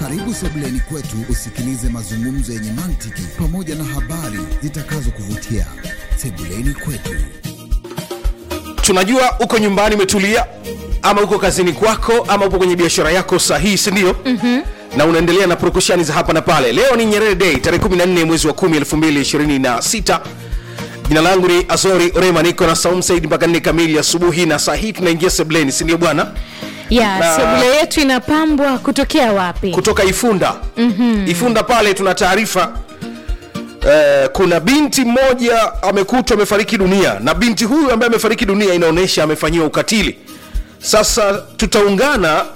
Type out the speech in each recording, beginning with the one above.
Karibu sebuleni kwetu usikilize mazungumzo yenye mantiki pamoja na habari zitakazokuvutia. Sebuleni kwetu. tunajua uko nyumbani umetulia ama uko kazini kwako ama upo kwenye biashara yako sahihi sindio mm-hmm. na unaendelea na purukushani za hapa na pale leo ni nyerere day tarehe 14 mwezi wa 10 2026 jina langu ni azori rema niko na saum said mpaka nne kamili asubuhi na saa hii tunaingia sebleni sindio bwana ya Na- sebule yetu inapambwa kutokea wapi kutoka ifunda mm-hmm. ifunda pale tuna taarifa Eh, kuna binti mmoja amekutwa amefariki dunia na binti huyu ambaye amefariki dunia inaonyesha amefanyiwa ukatili sasa tutaungana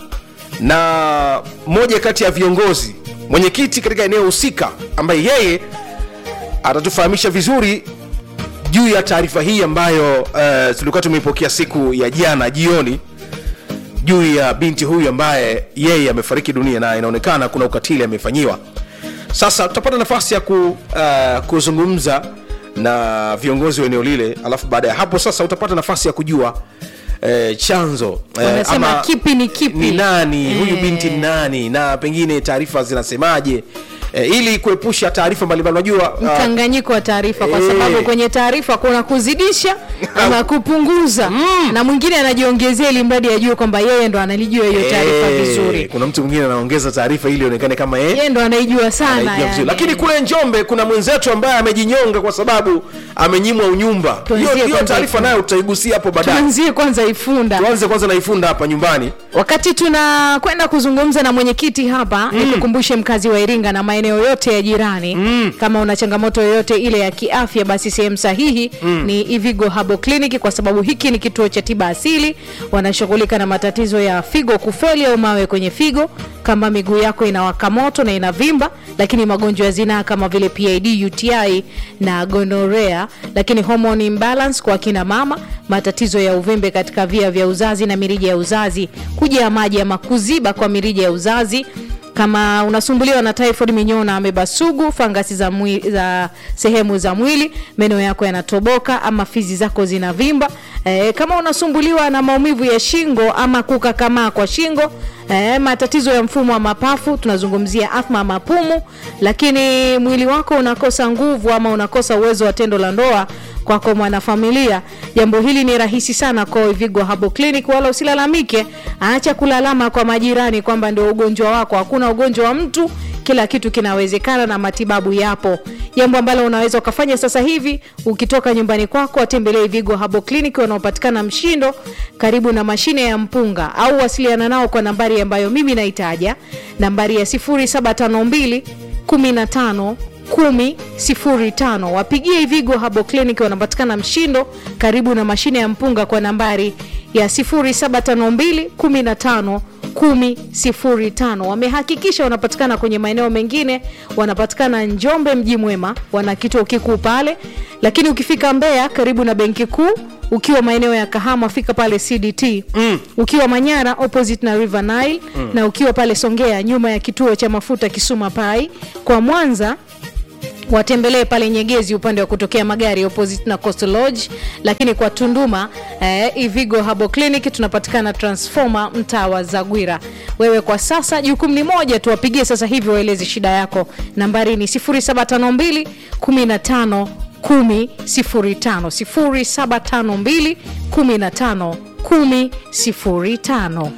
na moja kati ya viongozi mwenyekiti katika eneo husika ambaye yeye atatufahamisha vizuri juu ya taarifa hii ambayo uh, tulikuwa tumeipokea siku ya jana jioni juu ya binti huyu ambaye yeye amefariki dunia na inaonekana kuna ukatili amefanyiwa sasa tutapata nafasi ya ku, uh, kuzungumza na viongozi wa eneo lile alafu baada ya hapo sasa utapata nafasi ya kujua eh, chanzo eh, Wanasema kipi ni kipi. ni nani huyu Eh. binti ni nani na pengine taarifa zinasemaje eh, ili kuepusha taarifa mbalimbali unajua uh, mkanganyiko wa taarifa kwa Eh. sababu kwenye taarifa kuna kuzidisha ama kupunguza na mwingine anajiongezea ili mradi ajue kwamba yeye ndo analijua hiyo taarifa eh, vizuri kuna mtu mwingine anaongeza taarifa ili ionekane kama yeye yeye ndo anaijua sana anaijua vizuri. yani. lakini kule njombe kuna mwenzetu ambaye amejinyonga kwa sababu amenyimwa unyumba Tuanzie hiyo hiyo kwanza taarifa Ifunda. nayo tutaigusia hapo baadaye tuanzie kwanza ifunda tuanze kwanza na ifunda hapa nyumbani wakati tunakwenda kuzungumza na mwenyekiti hapa mm. nikukumbushe mkazi wa iringa na maeneo yote ya jirani mm. kama una changamoto yoyote ile ya kiafya basi sehemu sahihi mm. ni ivigo habo clinic kwa sababu hiki ni kituo cha tiba asili wanashughulika na matatizo ya figo kufeli au mawe kwenye figo kama miguu yako inawaka moto na inavimba lakini magonjwa ya zinaa kama vile pid uti na gonorea lakini hormone imbalance kwa kina mama matatizo ya uvimbe katika via vya uzazi na mirija ya uzazi kujaa maji ama kuziba kwa mirija ya uzazi kama unasumbuliwa na typhoid minyoo na ameba sugu fangasi za, mwi, za sehemu za mwili meno yako yanatoboka ama fizi zako zinavimba e, kama unasumbuliwa na maumivu ya shingo ama kukakamaa kwa shingo e, matatizo ya mfumo wa mapafu tunazungumzia athma mapumu lakini mwili wako unakosa nguvu ama unakosa uwezo wa tendo la ndoa kwako mwanafamilia jambo hili ni rahisi sana kwa Vigo Habo Clinic wala usilalamike acha kulalama kwa majirani kwamba ndio ugonjwa wako hakuna ugonjwa wa mtu kila kitu kinawezekana na matibabu yapo jambo ambalo unaweza ukafanya sasa hivi ukitoka nyumbani kwako watembelee Vigo Habo Clinic wanaopatikana Mshindo karibu na mashine ya mpunga au wasiliana nao kwa nambari ambayo mimi naitaja nambari ya 0752 15 1005 wapigie Vigo Habo Clinic wanapatikana Mshindo karibu na mashine ya mpunga kwa nambari ya 0752 15 1005 wamehakikisha wanapatikana kwenye maeneo mengine wanapatikana njombe mji mwema wana kituo kikuu pale lakini ukifika mbeya karibu na benki kuu ukiwa maeneo ya kahama fika pale cdt mm. ukiwa manyara opposite na river nile mm. na ukiwa pale songea nyuma ya kituo cha mafuta kisuma pai kwa mwanza watembelee pale nyegezi upande wa kutokea magari opposite na coastal lodge lakini kwa tunduma eh, ivigo habo clinic tunapatikana transformer mtaa wa zagwira wewe kwa sasa jukumu ni moja tuwapigie sasa hivi waeleze shida yako nambari ni 0752 15 10 0752 15 10 05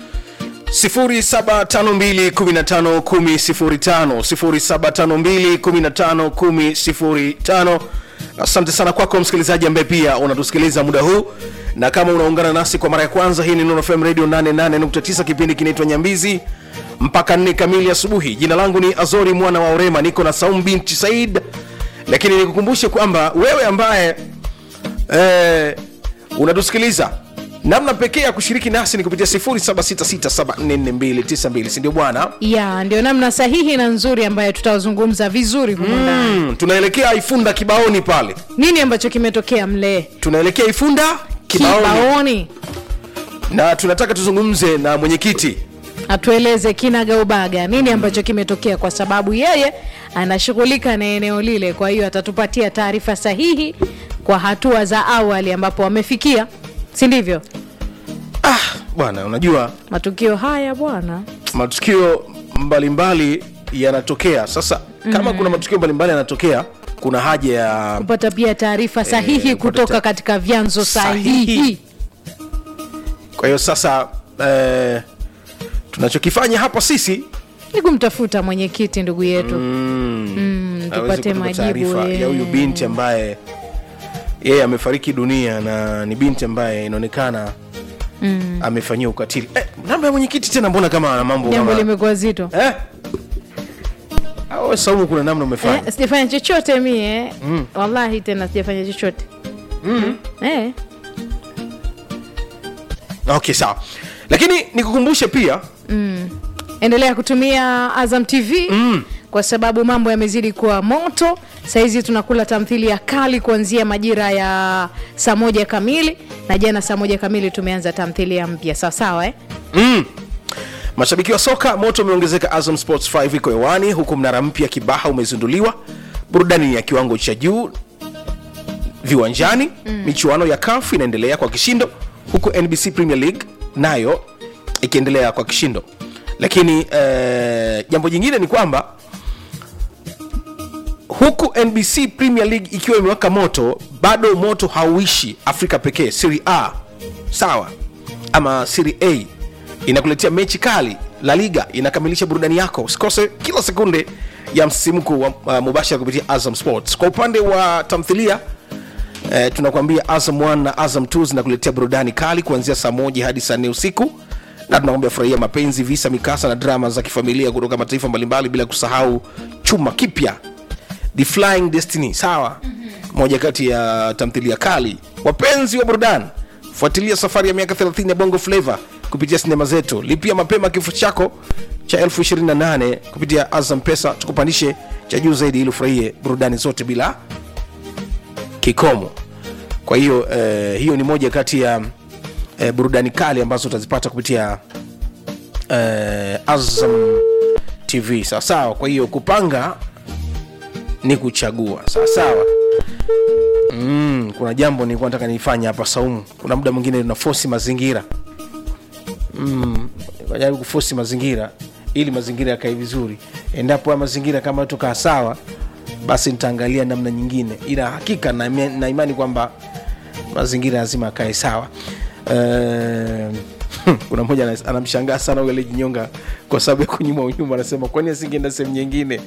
0752151005 asante sana kwako msikilizaji ambaye pia unatusikiliza muda huu na kama unaungana nasi kwa mara ya kwanza hii ni Nuru FM radio 88.9 kipindi kinaitwa nyambizi mpaka nne kamili asubuhi jina langu ni azori mwana wa orema niko na saum binti said lakini nikukumbushe kwamba wewe ambaye eh, unatusikiliza namna pekee ya kushiriki nasi ni kupitia 0766744292 sindio bwana ya ndio namna sahihi na nzuri ambayo tutazungumza vizuri humu ndani mm, tunaelekea ifunda kibaoni pale nini ambacho kimetokea mlee tunaelekea ifunda kibaoni, kibaoni na tunataka tuzungumze na mwenyekiti atueleze kinagaubaga nini ambacho kimetokea kwa sababu yeye anashughulika na eneo lile kwa hiyo atatupatia taarifa sahihi kwa hatua za awali ambapo wamefikia si ndivyo ah, bwana unajua matukio haya bwana matukio mbalimbali yanatokea sasa kama kuna matukio mbalimbali yanatokea kuna haja ya kupata pia taarifa sahihi kupata kutoka ta- katika vyanzo Sahihi. sahihi, kwa hiyo sasa eh, tunachokifanya hapa sisi ni kumtafuta mwenyekiti ndugu yetu mm, aweze tupate kutupa majibu taarifa eh. ya huyu binti ambaye yeye amefariki dunia na ni binti ambaye inaonekana mm. amefanyia ukatili eh, namba ya mwenyekiti tena mbona kama ana mambo jambo kama limekuwa zito eh? Au saumu kuna namna umefanya eh, sijafanya chochote mie mm. wallahi tena sijafanya chochote mm. eh. okay sawa lakini nikukumbushe pia endelea kutumia azam tv mm. kwa sababu mambo yamezidi kuwa moto sahizi tunakula tamthilia kali kuanzia majira ya saa moja kamili na jana saa moja kamili tumeanza tamthilia mpya sawasawa eh? mm. mashabiki wa soka moto umeongezeka azam sports 5 iko hewani huku mnara mpya kibaha umezinduliwa burudani ni ya kiwango cha juu viwanjani mm. michuano ya kaf inaendelea kwa kishindo huku nbc premier league nayo ikiendelea kwa kishindo lakini eh, jambo jingine ni kwamba huku nbc premier league ikiwa imewaka moto bado moto hauishi afrika pekee siri a sawa ama siri a inakuletea mechi kali la liga inakamilisha burudani yako usikose kila sekunde ya msisimko wa uh, mubashara kupitia azam sports kwa upande wa tamthilia eh, tunakuambia azam 1 na azam 2 zinakuletea burudani kali kuanzia saa moja hadi saa nne usiku na tunakwambia furahia mapenzi visa mikasa na drama za kifamilia kutoka mataifa mbalimbali bila kusahau chuma kipya the flying destiny sawa mm-hmm. moja kati ya tamthilia kali wapenzi wa burudani fuatilia safari ya miaka 30 ya bongo flava kupitia sinema zetu lipia mapema kifo chako cha 28 kupitia azam pesa tukupandishe cha juu zaidi ili ufurahie burudani zote bila kikomo kwa hiyo eh, hiyo ni moja kati ya eh, burudani kali ambazo utazipata kupitia eh, azam tv sawasawa kwa hiyo kupanga ni kuchagua sawasawa mm, kuna jambo nilikuwa nataka nifanye hapa saumu kuna muda mwingine tuna fosi mazingira mm, jaribu kufosi mazingira ili mazingira yakae vizuri endapo haya mazingira kama tukaa sawa basi nitaangalia namna nyingine ila hakika na, na imani kwamba mazingira lazima akae sawa uh, kuna mmoja anas- anamshangaa sana ule jinyonga kwa sababu ya kunyuma unyuma anasema kwani asingeenda sehemu nyingine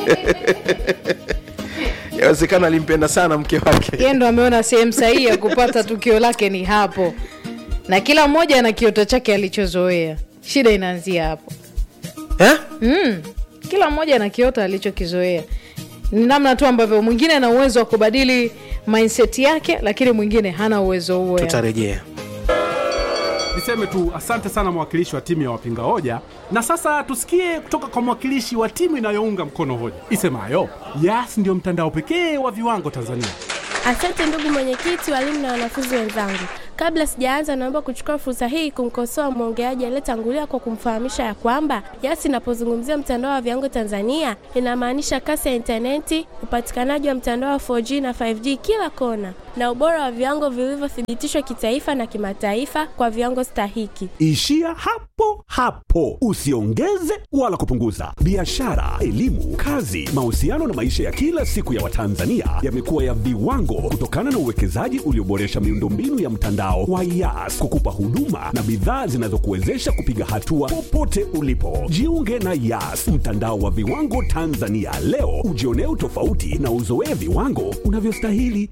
yawezekana alimpenda sana mke wake yeye ndo ameona sehemu sahihi ya kupata tukio lake ni hapo na kila mmoja ana kioto chake alichozoea shida inaanzia hapo eh? mm. kila mmoja ana kioto alichokizoea ni namna tu ambavyo mwingine ana uwezo wa kubadili mindset yake lakini mwingine hana uwezo huo yani. tutarejea Niseme tu asante sana mwakilishi wa timu ya wapinga hoja, na sasa tusikie kutoka kwa mwakilishi wa timu inayounga mkono hoja isemayo Yas ndio mtandao pekee wa viwango Tanzania. Asante ndugu mwenyekiti, walimu na wanafunzi wenzangu. Kabla sijaanza, naomba kuchukua fursa hii kumkosoa mwongeaji aliyetangulia kwa kumfahamisha ya kwamba Yas inapozungumzia mtandao wa viwango Tanzania inamaanisha kasi ya intaneti, upatikanaji wa mtandao wa 4G na 5G kila kona, na ubora wa viwango vilivyothibitishwa kitaifa na kimataifa kwa viwango stahiki. Ishia hapo hapo, usiongeze wala kupunguza. Biashara, elimu, kazi, mahusiano na maisha ya kila siku ya Watanzania yamekuwa ya viwango kutokana na uwekezaji ulioboresha miundombinu ya mtandao wa Yas kukupa huduma na bidhaa zinazokuwezesha kupiga hatua popote ulipo. Jiunge na Yas, mtandao wa viwango Tanzania leo, ujionee utofauti na uzoee viwango unavyostahili.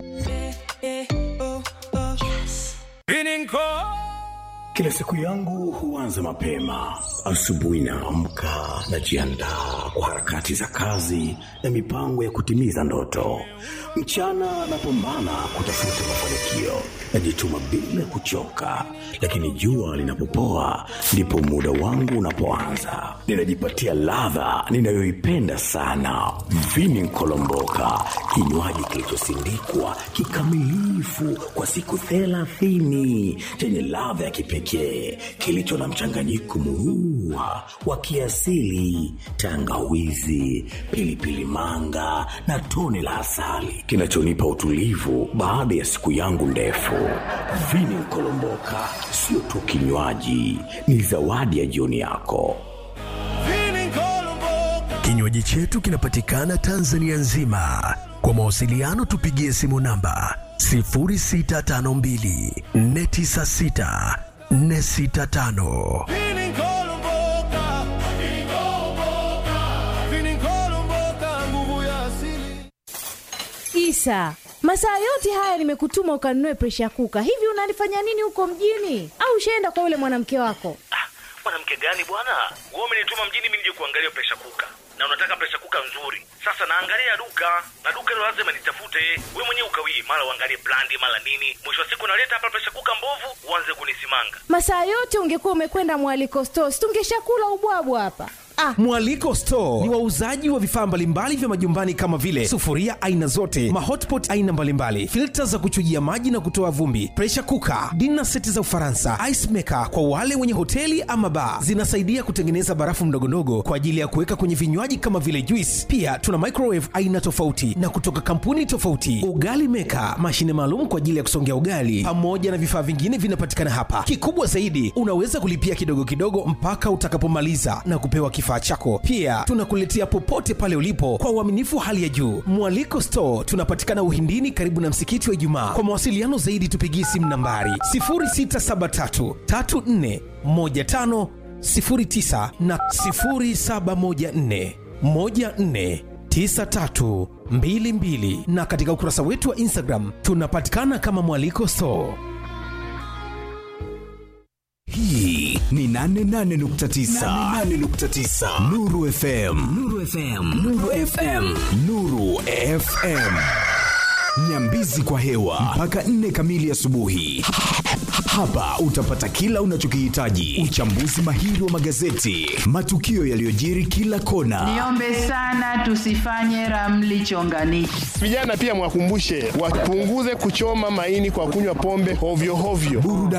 Kila siku yangu huanza mapema. Asubuhi naamka, najiandaa kwa harakati za kazi na mipango ya kutimiza ndoto. Mchana napambana kutafuta mafanikio, najituma bila kuchoka, lakini jua linapopoa ndipo muda wangu unapoanza. Ninajipatia ladha ninayoipenda sana, vini nkolomboka, kinywaji kilichosindikwa kikamilifu kwa siku thelathini chenye ladha ya kipekee kilicho na mchanganyiko murua wa kiasili, tangawizi, pilipili manga na tone la asali kinachonipa utulivu baada ya siku yangu ndefu. Vini Nkolomboka sio tu kinywaji, ni zawadi ya jioni yako. Kinywaji chetu kinapatikana Tanzania nzima. Kwa mawasiliano tupigie simu namba 0652 496 465. Isa, masaa yote haya nimekutuma ukanunue presha kuka. Hivi unalifanya nini huko mjini? Au ushaenda kwa yule mwanamke wako? mwanamke gani bwana wewe umenituma mjini mimi nije kuangalia presha kuka na unataka presha kuka nzuri sasa naangalia duka na duka hilo lazima nitafute we mwenyewe ukawii mara uangalie brandi mara nini mwisho wa siku naleta hapa presha kuka mbovu uanze kunisimanga Masaa yote ungekuwa umekwenda mwaliko stores, tungeshakula ubwabwa hapa. Ah, Mwaliko Store ni wauzaji wa vifaa mbalimbali vya majumbani kama vile sufuria aina zote, mahotpot aina mbalimbali, filta za kuchujia maji na kutoa vumbi, pressure cooker, dinner seti za Ufaransa, ice maker kwa wale wenye hoteli ama bar. Zinasaidia kutengeneza barafu mdogondogo kwa ajili ya kuweka kwenye vinywaji kama vile juice. Pia tuna microwave aina tofauti na kutoka kampuni tofauti, ugali maker, mashine maalum kwa ajili ya kusongea ugali, pamoja na vifaa vingine vinapatikana hapa. Kikubwa zaidi, unaweza kulipia kidogo kidogo mpaka utakapomaliza na kupewa kifaa chako. Pia tunakuletea popote pale ulipo kwa uaminifu hali ya juu. Mwaliko Store tunapatikana Uhindini, karibu na msikiti wa Ijumaa. Kwa mawasiliano zaidi, tupigie simu nambari 0673 34 15 09 na 0714 14 9322 na katika ukurasa wetu wa Instagram tunapatikana kama Mwaliko Store. hii ni 88.9 88.9 Nuru FM Nuru FM Nuru FM Nuru FM Nyambizi kwa hewa mpaka 4 kamili asubuhi. Hapa utapata kila unachokihitaji: uchambuzi mahiri wa magazeti, matukio yaliyojiri kila kona, Niombe sana tusifanye ramli chonganishi. Vijana pia mwakumbushe wapunguze kuchoma maini kwa kunywa pombe hovyo hovyo. burudani